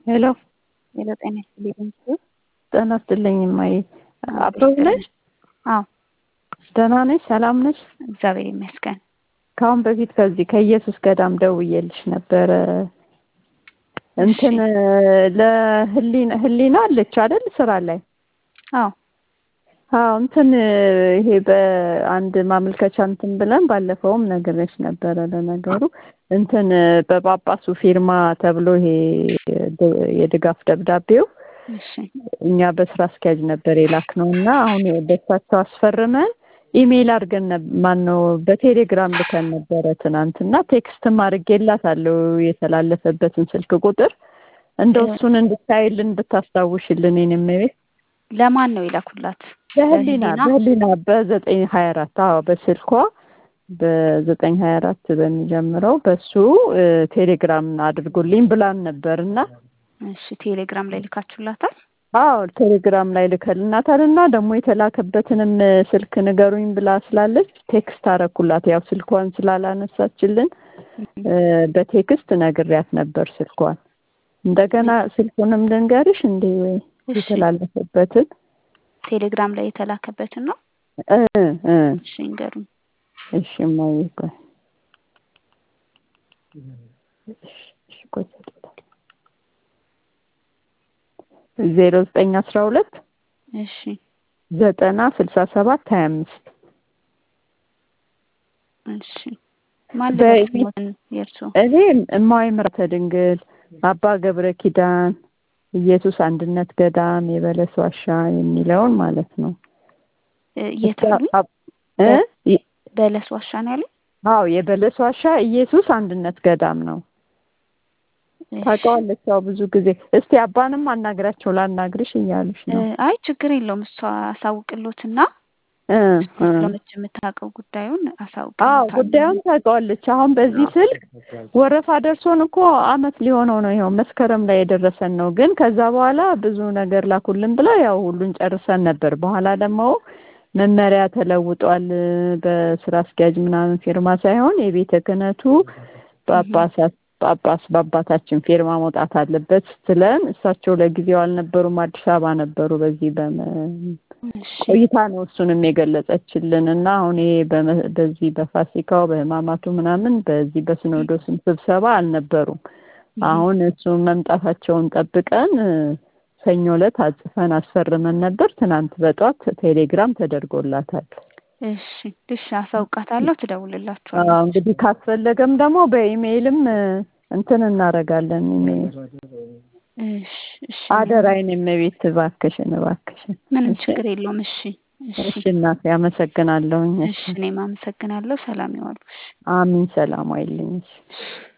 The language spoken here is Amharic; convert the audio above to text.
ሄሎ ሄሎ ጤና ይስጥልኝ። ጤና ይስጥልኝ እማዬ። አብረው ነሽ? አዎ ደህና ነሽ? ሰላም ነሽ? እግዚአብሔር ይመስገን። ከአሁን በፊት ከዚህ ከኢየሱስ ገዳም ደውዬልሽ ነበረ። እንትን ለህሊና ህሊና አለች አይደል ስራ ላይ? አዎ አዎ እንትን ይሄ በአንድ ማመልከቻ እንትን ብለን ባለፈውም ነግሬሽ ነበረ። ለነገሩ እንትን በጳጳሱ ፊርማ ተብሎ ይሄ የድጋፍ ደብዳቤው እሺ እኛ በስራ አስኪያጅ ነበር የላክነው እና አሁን በሳቸው አስፈርመን ኢሜይል አድርገን ማን ነው በቴሌግራም ልከን ነበረ ትናንትና። ቴክስትም አድርጌላታለሁ የተላለፈበትን ስልክ ቁጥር እንደው እሱን እንድታይልን ብታስታውሽልን የኔም ቤት ለማን ነው የላኩላት? በህሊና በህሊና በዘጠኝ ሀያ አራት አዎ በስልኳ በዘጠኝ ሀያ አራት በሚጀምረው በሱ ቴሌግራም አድርጉልኝ ብላን ነበር እና እሺ ቴሌግራም ላይ ልካችሁላታል? አዎ ቴሌግራም ላይ ልከልናታል እና ደግሞ የተላከበትንም ስልክ ንገሩኝ ብላ ስላለች ቴክስት አረኩላት። ያው ስልኳን ስላላነሳችልን በቴክስት ነግሪያት ነበር ስልኳን። እንደገና ስልኩንም ልንገርሽ እንዴ ወይ የተላለፈበትን ቴሌግራም ላይ የተላከበትን ነው? እ እ እሺ ንገሩኝ። እሺ እማዬ ቆይ እሺ ቆይ ዜሮ ዘጠኝ አስራ ሁለት እሺ ዘጠና ስልሳ ሰባት ሀያ አምስት እሺ ማን ልበስሞትን የእርሶ እኔ እማዊ ምሕረተ ድንግል አባ ገብረ ኪዳን ኢየሱስ አንድነት ገዳም የበለስ ዋሻ የሚለውን ማለት ነው። የት አሉኝ? እ በለስ ዋሻ ነው ያለኝ? አዎ የበለስ ዋሻ ኢየሱስ አንድነት ገዳም ነው። ታውቀዋለች። ያው ብዙ ጊዜ እስቲ አባንም አናግራቸው ላናግርሽ እያሉሽ ነው። አይ ችግር የለውም እሷ አሳውቅሎትና እ ስለመች የምታውቀው ጉዳዩን አሳውቅሎታል። አዎ ጉዳዩን ታውቀዋለች። አሁን በዚህ ስልክ ወረፋ ደርሶን እኮ አመት ሊሆነው ነው። ይኸው መስከረም ላይ የደረሰን ነው። ግን ከዛ በኋላ ብዙ ነገር ላኩልን ብላ ያው ሁሉን ጨርሰን ነበር። በኋላ ደግሞ መመሪያ ተለውጧል። በስራ አስኪያጅ ምናምን ፊርማ ሳይሆን የቤተ ክህነቱ ጳጳሳት ጳጳስ በአባታችን ፊርማ መውጣት አለበት ስትለን እሳቸው ለጊዜው አልነበሩም፣ አዲስ አበባ ነበሩ። በዚህ ቆይታ ነው እሱንም የገለጸችልን እና አሁን ይሄ በዚህ በፋሲካው በህማማቱ ምናምን በዚህ በሲኖዶስም ስብሰባ አልነበሩም። አሁን እሱ መምጣታቸውን ጠብቀን ሰኞ ዕለት አጽፈን አስፈርመን ነበር። ትናንት በጧት ቴሌግራም ተደርጎላታል። እሺ እሺ፣ አሳውቃታለሁ። ትደውልላችኋል። አዎ እንግዲህ ካስፈለገም ደግሞ በኢሜይልም እንትን እናደርጋለን። ኢሜይል እሺ እሺ፣ አደራዬን እመቤት እባክሽን እባክሽን። ምንም ችግር የለውም። እሺ እሺ እናቴ አመሰግናለሁኝ። እሺ፣ እኔም አመሰግናለሁ። ሰላም ይዋሉ። አሚን። ሰላም አይልኝ።